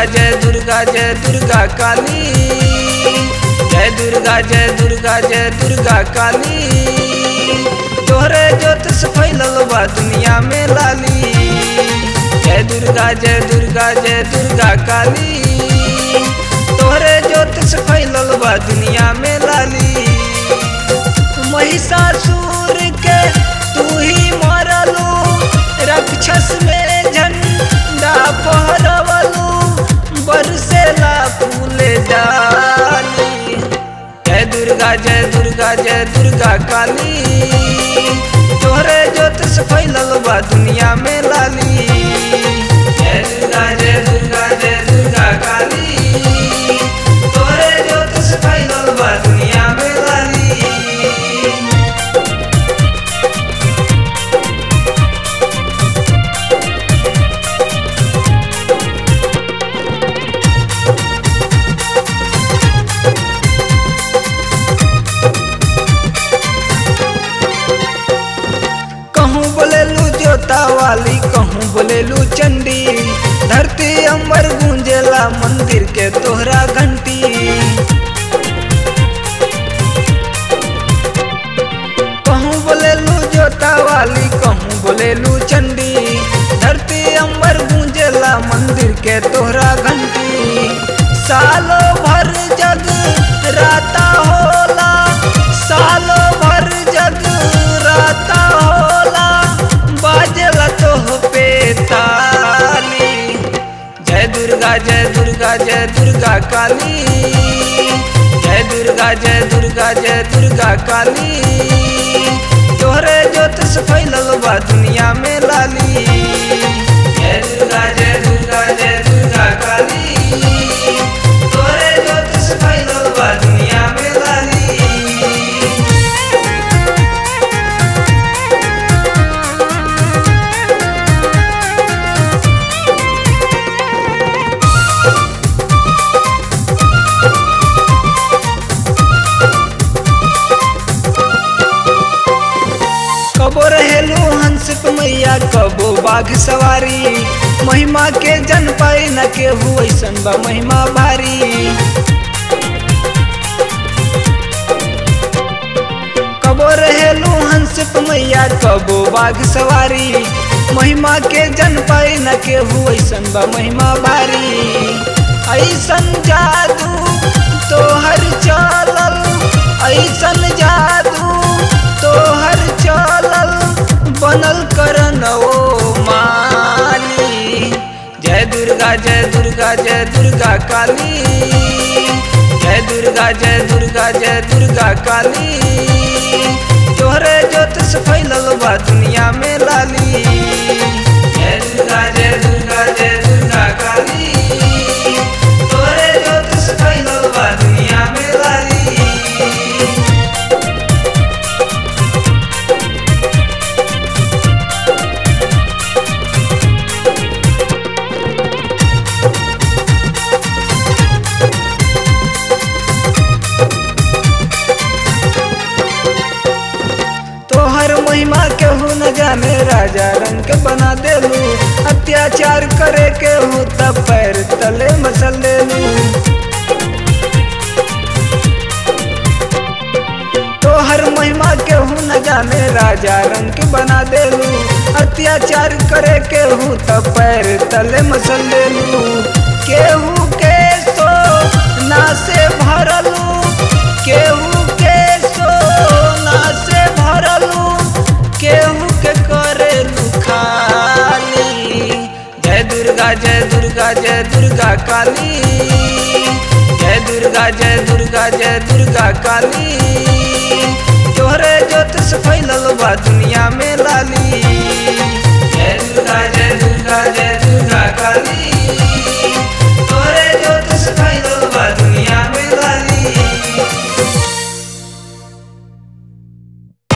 दुर्गा जय दुर्गा जय दुर्गा काली जय दुर्गा जय दुर्गा जय दुर्गा काली तोहरे ज्योत से फैलल बा दुनिया में लाली जय दुर्गा जय दुर्गा जय दुर्गा काली तोहरे ज्योत से फैलल बा दुनिया में लाली महिषासुर के तू ही मरलू राक्षस में झंडा फहरवलू बरसेला फूल डाली जय दुर्गा जय दुर्गा जय दुर्गा काली तोहरे ज्योत से फैलल बा दुनिया में लाली जय दुर्गा जय दुर्गा जय दुर्गा काली तोहरे ज्योत से फैलल बा दुनिया में लाली कहूँ बोलेलू जोता वाली कहूँ बोलेलू चंडी धरती अंबर गूंजेला मंदिर के तोहरा घंटी कहूँ बोलेलू जोता वाली कहूँ बोलेलू चंडी धरती अंबर गूंजेला मंदिर के तोहरा घंटी सालो भर जग राता होला सालो भर जग राता होला बाजला तो पे ताली जय दुर्गा जय दुर्गा जय दुर्गा काली जय दुर्गा जय दुर्गा जय दुर्गा काली तोहरे ज्योत से फैलल बा दुनिया में लाली जय दुर्गा जय दुर्गा जय दुर्गा काली तोहरे ज्योत से फैलल बा दुनिया में लाली कबो रहेलू हंस पे मैया कबो बाघ सवारी महिमा के जन पाई न के ऐसन बा महिमा भारी कबो रहेलू हंस पे मैया कबो बाघ सवारी महिमा के जन पाई न के ऐसन बा महिमा भारी ऐसन जादू तोहर चलल ऐसन जादू तोहर चलल बनल करन ओ माली जय दुर्गा जय दुर्गा जय दुर्गा काली जय दुर्गा जय दुर्गा जय दुर्गा काली तोहरे ज्योत से फैलल बा दुनिया में लाली जय दुर्गा जय दुर्गा जय दुर्गा काली तोहरे ज्योत से फैलल बा दुनिया में लाली तोहर महिमा केहू न जाने राजा रंग के बना देलू अत्याचार करे के हो तब पैर तले मसल लेलू तोहर महिमा केहू न जाने राजा रंग के बना देलू अत्याचार करे के हो तब पैर तले मसल लेलू केहू के सो ना से भरलू केहू के सो ना से भरलू केहू के करेलू खाली जय दुर्गा जय दुर्गा जय दुर्गा काली जय दुर्गा जय दुर्गा जय दुर्गा काली तोहरे ज्योत से फैलल बा दुनिया में लाली जय दुर्गा जय